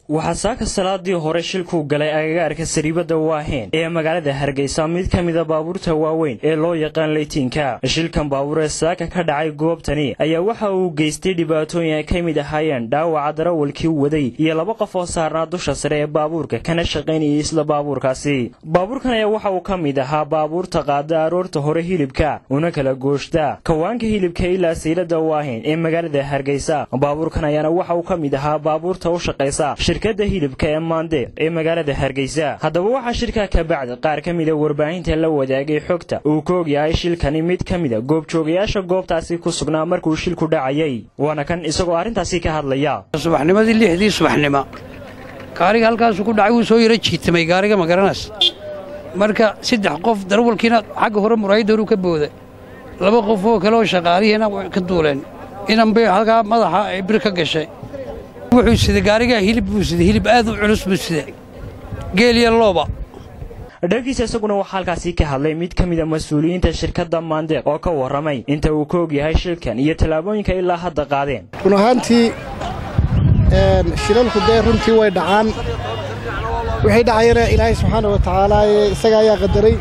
waxaa saaka salaadii hore shilkuu galay agagaarka sariibada waaheen ee magaalada hargeysa mid ka mida baabuurta waaweyn ee loo yaqaan leytiinka shilkan baabuur ee saaka ka dhacay goobtani ayaa waxa uu geystay dhibaatooyin ay ka mid ahaayeen dhaawaca darawalkii waday iyo laba qof oo saarnaa dusha sare ee baabuurka kana shaqaynayay isla baabuurkaasi baabuurkan ayaa waxa uu ka mid ahaa baabuurta qaada aroorta hore hilibka una kala gooshta kawaanka hilibka ilaa saylada waaheen ee magaalada hargeysa baabuurkan ayaana waxa uu ka mid ahaa baabuurta u shaqaysa shirkadda hilibka ee maande ee magaalada hargeysa haddaba waxaa shirkaa ka bacdi qaar ka mida warbaahinta la wadaagay xogta uu ka ogyahay shilkani mid ka mida goobjoogayaasha goobtaasi ku sugnaa markuu shilku dhacayay waana kan isagoo arrintaasi ka hadlaya subaxnimadii lixdii subaxnimo gaariga halkaasu ku dhacay wuu soo yaro jiitamay gaariga magaranas marka saddex qof darawalkiina xagga hore muraayadda horuu ka booda laba qof oo kale oo shaqaalihiina ka duuleen inanbay halkaa madaxa ay bir ka gashay wuxuu sida gaarigaa hilib buu sida hilib aad u culus buu sida geeliya looba dhankiisa isaguna waxaa halkaasi ka hadlay mid ka mida mas-uuliyiinta shirkadda maandeeq oo ka warramay inta uu ka ogyahay shilkan iyo tallaabooyinka ilaa hadda qaadeen run ahaantii shilalku dee runtii way dhacaan wixii dhacayana ilaahay subxaana wa tacaala isaga ayaa qadaray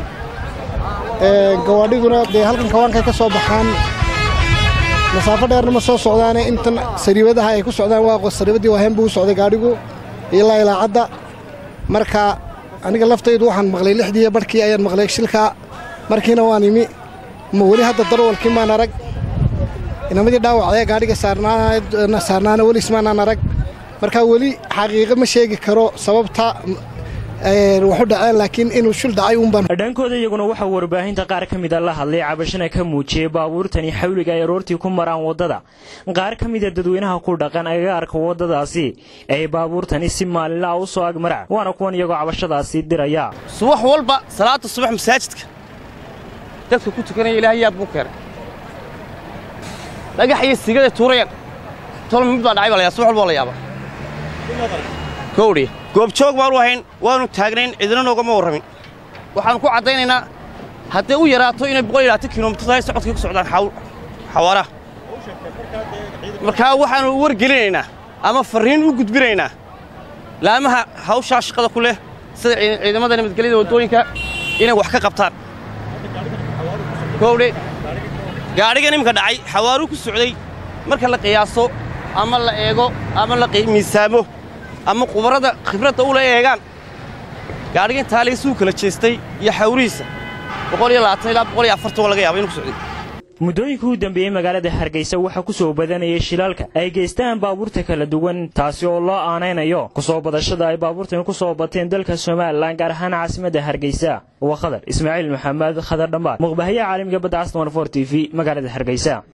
gawaadhiguna dee halkan kawaankay ka soo baxaan masaafo dheerna ma soo socdaane intan sariibadaha ay ku socdaan waa sariibaddii waaheen buu u socday gaadhigu ilaa ilaacadda marka aniga laftaydu waxaan maqlay lixdiiyo barhkii ayaan maqlay shilkaa markiina waan imi ma weli hadda darwalkii maan arag inamadii dhaawacdee gaadhiga saarnaana weli ismaanaan arag marka weli xaqiiqo ma sheegi karo sababta waxu dhaceen laakiin inuu shil dhacay uunbaan dhankooda iyaguna waxaa warbaahinta qaar ka mida la hadlay cabashana ka muujiyey baabuurtani xawliga ay aroortii ku maraan waddada qaar ka mida dadweynaha ku dhaqan agagaarka waddadaasi ay baabuurtani si maalinla'a u soo agmaraan waana kuwan iyagoo cabashadaasi diraya subax walba salaada subax masaajidka dadka ku tukanaya ilaahay yaad buu keenay dhagax iyo siigada tuurayaan tol mid baa dhacay baa layaa subax walba la yaaba kowdhi goobjoog baanu ahayn waannu taagnayn cidina noogama warramin waxaannu ku caddaynaynaa hadday u yaraato inay boqol iyo labaatan kilomitir tahay socodkii ku socdaan xawaaraha markaa waxaannu wargelinaynaa ama farriin u gudbinaynaa laamaha hawshaa shaqada ku leh sida ciidamada nabadgelyada waddooyinka inay wax ka qabtaan kowdhe gaadhigan iminka dhacay xawaaruu ku socday marka la qiyaaso ama la eego ama la miisaamo ama qubarrada khibradda ula eegaan gaadhigan taaliisuu kala jeestay iyo xawrihiisa boqol iyo labaatan ilaa boqol iyo afartan waa laga yaaba inu ku socday muddooyinkii u dambeeyey magaalada hargeysa waxaa ku soo badanayay shilaalka ay geystaan baabuurta kala duwan taasi oo loo aanaynayo ku soo badashada ay baabuurtani ku soo bateen dalka somalilan gaar ahaan caasimadda hargeysa waa khadar ismaaciil maxamed khadar dhambaar muqbahayaha caalamiga badda castan for t v magaalada hargeysa